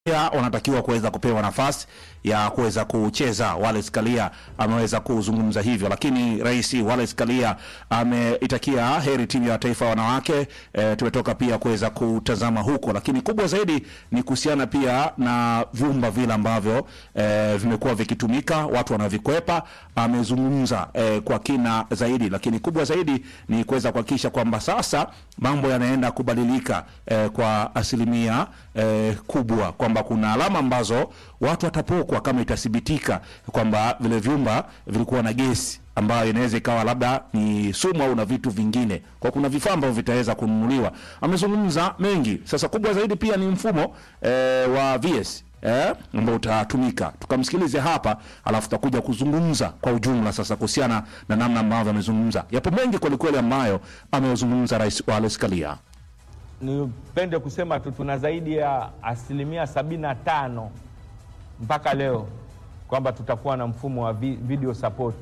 pia wanatakiwa kuweza kupewa nafasi ya kuweza kucheza. Wallace Karia ameweza kuzungumza hivyo, lakini rais Wallace Karia ameitakia heri timu ya taifa ya wanawake. E, tumetoka pia kuweza kutazama huko, lakini kubwa zaidi ni kuhusiana pia na vyumba vile ambavyo e, vimekuwa vikitumika, watu wanavikwepa. Amezungumza e, kwa kina zaidi, lakini kubwa zaidi ni kuweza kuhakikisha kwamba sasa mambo yanaenda kubadilika e, kwa asilimia e, kubwa kwamba kuna alama ambazo watu watapokwa kama itathibitika kwamba vile vyumba vilikuwa na gesi ambayo inaweza ikawa labda ni sumu au na vitu vingine, kwa kuna vifaa ambavyo vitaweza kununuliwa. Amezungumza mengi. Sasa kubwa zaidi pia ni mfumo e, wa VS eh, ambao utatumika. Tukamsikilize hapa, alafu tutakuja kuzungumza kwa ujumla sasa kuhusiana na namna ambavyo amezungumza. Yapo mengi kwelikweli ambayo amezungumza Rais Wallace Karia. Nipende kusema tu tuna zaidi ya asilimia sabini na tano mpaka leo kwamba tutakuwa na mfumo wa vi- video support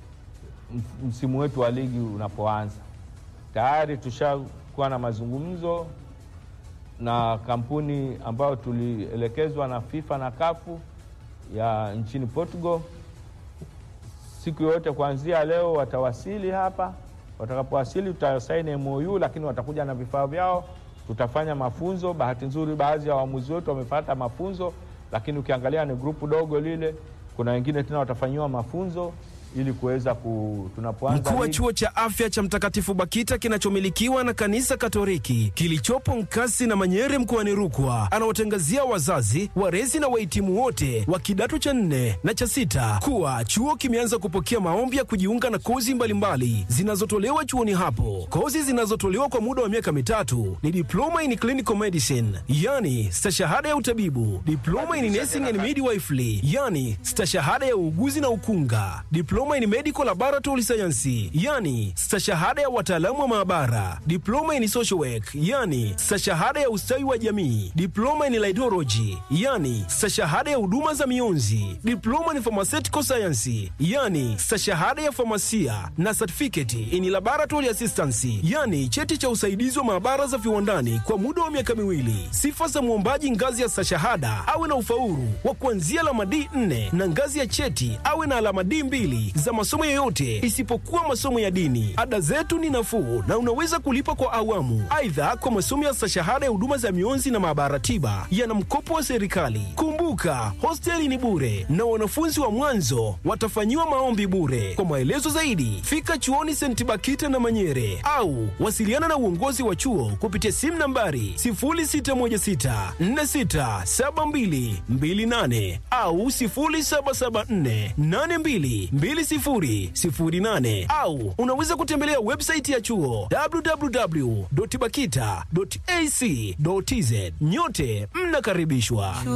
msimu wetu wa ligi unapoanza. Tayari tushakuwa na mazungumzo na kampuni ambayo tulielekezwa na FIFA na kafu ya nchini Portugal. Siku yoyote kuanzia leo watawasili hapa. Watakapowasili tutasaini MOU, lakini watakuja na vifaa vyao, tutafanya mafunzo. Bahati nzuri, baadhi ya waamuzi wetu wamepata mafunzo, lakini ukiangalia ni grupu dogo lile. Kuna wengine tena watafanyiwa mafunzo ili kuweza ku tunapoanza Mkuu wa ligi- chuo cha afya cha Mtakatifu Bakita kinachomilikiwa na kanisa Katoliki kilichopo Nkasi na Manyere mkoani Rukwa anawatangazia wazazi, walezi na wahitimu wote wa kidato cha nne na cha sita kuwa chuo kimeanza kupokea maombi ya kujiunga na kozi mbalimbali zinazotolewa chuoni hapo. Kozi zinazotolewa kwa muda wa miaka mitatu ni diploma in clinical medicine, yani stashahada ya utabibu, diploma in nursing and midwifery, yani stashahada ya uuguzi na ukunga, diploma in medical laboratory science, yani stashahada ya wataalamu wa maabara, diploma in social work, yani stashahada ya ustawi wa jamii, diploma in laidology, yani stashahada ya huduma za mionzi, diploma in pharmaceutical science, yani stashahada ya famasia na certificate in laboratory assistance, yani cheti cha usaidizi wa maabara za viwandani kwa muda wa miaka miwili. Sifa za mwombaji ngazi ya stashahada awe na ufaulu wa kuanzia alama D4 na ngazi ya cheti awe na alama D2 za masomo yoyote isipokuwa masomo ya dini. Ada zetu ni nafuu na unaweza kulipa kwa awamu. Aidha, kwa masomo ya stashahada ya huduma za mionzi na maabara tiba yana mkopo wa serikali. Kumbuka, hosteli ni bure na wanafunzi wa mwanzo watafanyiwa maombi bure. Kwa maelezo zaidi, fika chuoni St. Bakita na Manyere au wasiliana na uongozi wa chuo kupitia simu nambari 0616467228 au 0774822008 au unaweza kutembelea website ya chuo www.bakita.ac.tz. Nyote mnakaribishwa.